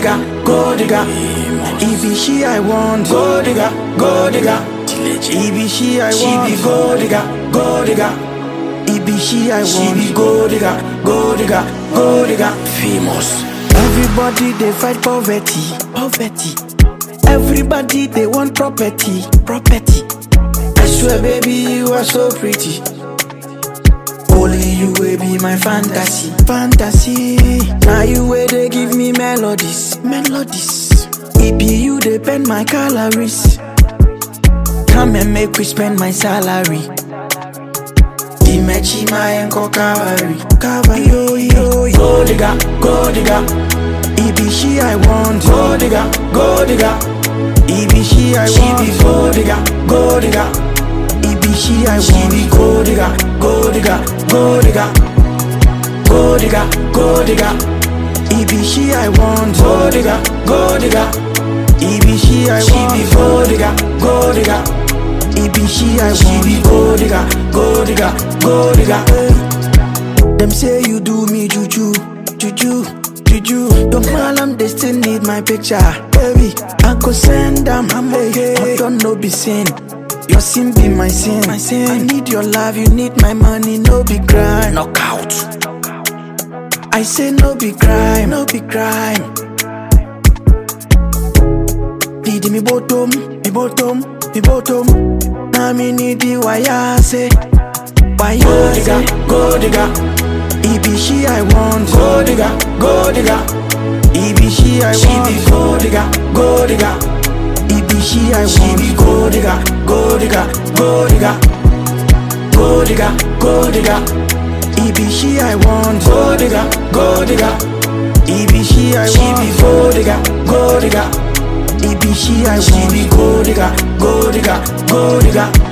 digger, go digger. It be she I want, go digger, go digger. It be she I want, she be go digger, go digger. It be she I want, she be go digger, go digger, go digger. Famous. Everybody they fight poverty, poverty. Everybody they want property, property. I swear, baby, you are so pretty. Only you will be my fantasy, fantasy. Now you will they give me melodies, melodies. It be you they bend my calories. Come and make we spend my salary. Dimechi my enko cavalry, cavalry. Yo yo yo. Go digga, go digga. It be she I want, go digga, go digga. It be she I want, she be go digga, go digga. It be she I want, she be go digga, go digga, go digga. Go digga, go digga. It be she I want, go digga, go digga. It be she I want, she be go digga, go digga. It be she I want, she be go digga, go digga, go digga. Hey. Them say you do me juju, juju, juju. Don't malam, they still need my picture, baby. I go send them, I'm okay. I don't know be sin. Your sin be my sin. my sin. I need your love, you need my money, no be crime. Knockout. I say no be crime, no be crime. Didi mi bottom, mi bottom, mi bottom. Now me need the wire say, wire go digga, go digga. It be she I want, go digga, go digga. It be she I want, she be go digga, go digga. It be she I want, she be go digga, go digga, go digga. Go digga, go digga. It be she I want, go digga, go digga. It be she I want, she be go digga, go digga. It be she I want, she be go digga, go digga, go digga.